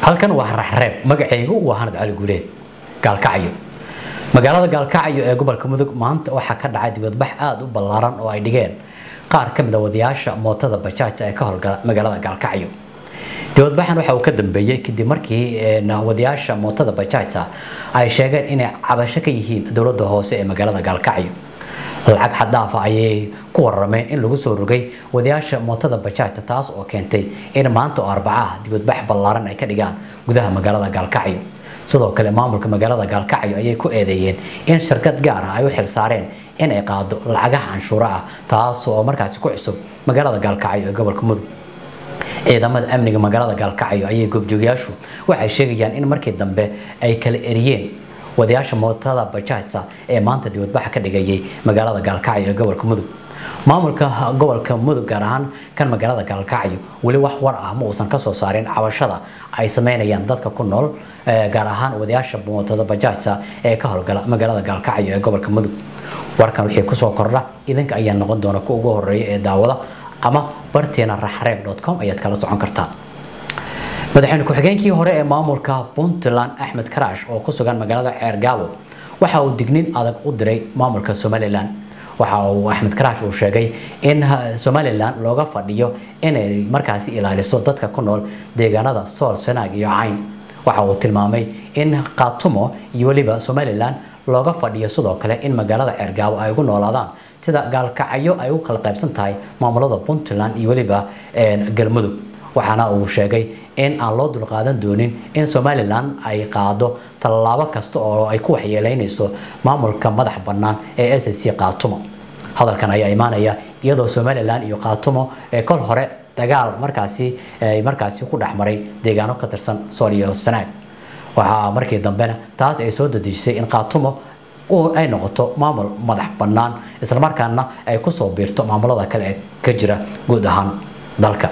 halkan waa raxreeb magacaygu waa hanad cali guuleed gaalkacyo magaalada gaalkacyo ee gobolka mudug maanta waxaa ka dhacay dibadbax aada u ballaaran oo ay dhigeen qaar ka mid a wadayaasha mootada bajaajta ee ka howlgala magaalada gaalkacyo dibadbaxan waxa uu ka dambeeyey kadib markii wadayaasha mootada bajaajta ay sheegeen inay cabasho ka yihiin dowladda hoose ee magaalada gaalkacyo lacag xaddaafa ayay ku warameen in lagu soo rogay wadayaasha mootada bajaajta taas oo keentay in maanta oo arbacaah dibadbax ballaaran ay ka dhigaan gudaha magaalada gaalkacyo sidoo kale maamulka magaalada gaalkacyo ayay ku eedeeyeen in shirkad gaar ah ay u xilsaareen in ay qaado lacagaha canshuuro ah taas oo markaasi ku cusub magaalada gaalkacyo ee gobolka mudug ciidamada amniga magaalada gaalkacyo ayay goobjoogayaashu waxay sheegayaan in markii dambe ay kala eriyeen wadayaasha mootada bajaajta ee maanta dibadbaxa ka dhigayay magaalada gaalkacyo ee gobolka mudug maamulka gobolka mudug gaar ahaan kan magaalada gaalkacyo weli wax war ah ma uusan kasoo saarin cabashada ay sameynayaan dadka ku nool gaar ahaan wadayaasha mootada bajaajta ee ka howlgala magaalada gaalkacyo ee gobolka mudug warkan wixii kusoo kordha idinka ayaa noqon doona ku ugu horeeya ee daawada ama barteena raxreeb com ayaad kala socon kartaa madaxweyne ku-xigeenkii hore ee maamulka puntland axmed karaash oo ku sugan magaalada ceergaabo waxa uu dignin adag u diray maamulka somalilan waxa uu axmed karaash uu sheegay in somalilan looga fadhiyo inay markaasi ilaaliso dadka ku nool deegaanada sool sanaag iyo cayn waxa uu tilmaamay in khaatumo iyo weliba somalilan looga fadhiyo sidoo kale in magaalada ceergaabo ay ugu noolaadaan sida gaalkacyo ay u kala qaybsan tahay maamulada puntland iyo weliba galmudug waxaana uu sheegay in aan loo dulqaadan doonin in somalilan ay qaado tallaabo kasta oo ay ku waxyeeleynayso maamulka madax bannaan ee s c khaatumo hadalkan ayaa imaanaya iyadoo somalilan iyo khaatumo ee kol hore dagaal markaasi markaasi ku dhexmaray deegaano ka tirsan sool iyo sanaag waxaa markii dambena taas ay soo dadejisay in khaatumo ay noqoto maamul madax bannaan islamarkaana ay kusoo biirto maamulada kale ee ka jira guud ahaan dalka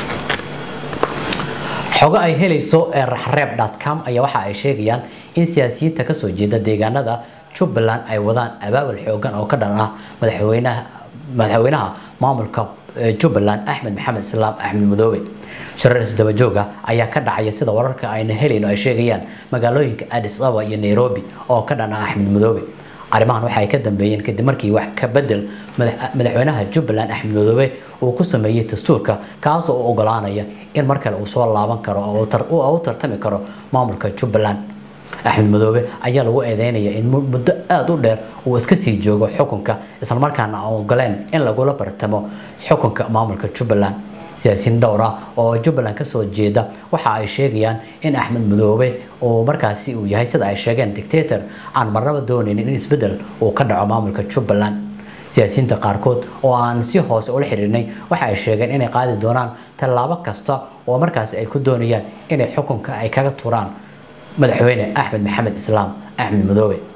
xogo ay helayso ee raxreeb com ayaa waxa ay sheegayaan in siyaasiyiinta kasoo jeeda deegaanada jubbaland ay wadaan abaabul xoogan oo ka dhan ah madaxweynaha madaxweynaha maamulka jubbaland axmed maxamed islaam axmed madoobe shirar isdabajooga ayaa ka dhacaya sida wararka ayna helayno ay sheegayaan magaalooyinka addis ababa iyo nairobi oo ka dhan ah axmed madoobe arrimahan waxa ay ka dambeeyeen kadib markii wax ka bedel madaxweynaha jubbaland axmed madoobe uu ku sameeyey dastuurka kaasoo u ogolaanaya in mar kale uu soo laaban karo oo u tartami karo maamulka jubbaland axmed madoobe ayaa lagu eedeynaya in muddo aada u dheer uu iska sii joogo xukunka islamarkaana aan ogoleen in lagula bartamo xukunka maamulka jubbaland siyaasiyiin dhowr ah oo jubbaland kasoo jeeda waxa ay sheegayaan in axmed madoobe uu markaasi uu yahay sida ay sheegeen dictator aan marnaba doonaynin in isbedel uu ka dhaco maamulka jubbaland siyaasiyiinta qaarkood oo aan si hoose ula xiriirnay waxa ay sheegeen inay qaadi doonaan tallaabo kasta oo markaasi ay ku doonayaan inay xukunka ay kaga turaan madaxweyne axmed maxamed islaam axmed madoobe